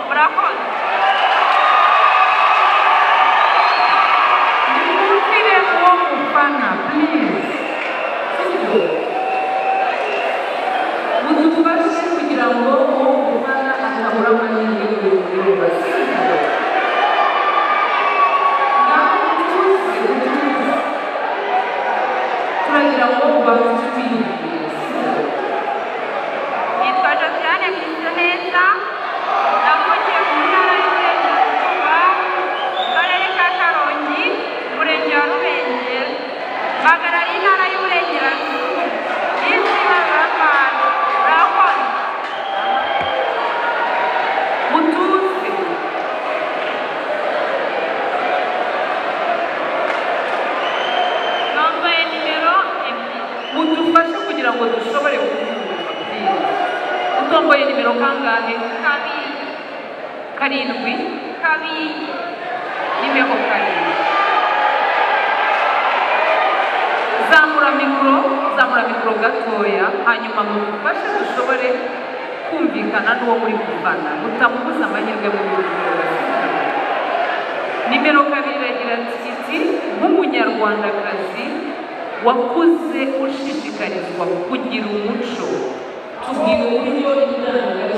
trabajo. Consider one Mufana, please. Muzi tubashe kugira ngo uwo Mufana atabura amahirwe y'ibirungo. Nawe mutuze, mutuze. Turagira ngo ubafitiye. Nitwa Josiane Mwiseneza navukiye mu ntara y'Iburengerazuba mu karere ka Karongi umurenge wa Rubengera mpagarariye intara y'Iburengerazuba n'izina ry'Imana murakoze Mutuze. nambaye nimero ebyiri mudufashe kugira ngo dushobore kubyumva utomboye nimero kangahe kabiri karindwi kabiri nimero karindwi zamura mikoro zamura mikoro gatoya hanyuma mudufashe dushobore kumvikana n'uwo muri kuvana mutamubuza amahirwe mu bihugu nimero kabiri iragira iti nk'umunyarwandakazi wakuze ushishikarizwa kugira umuco tugira uburyo indangamuntu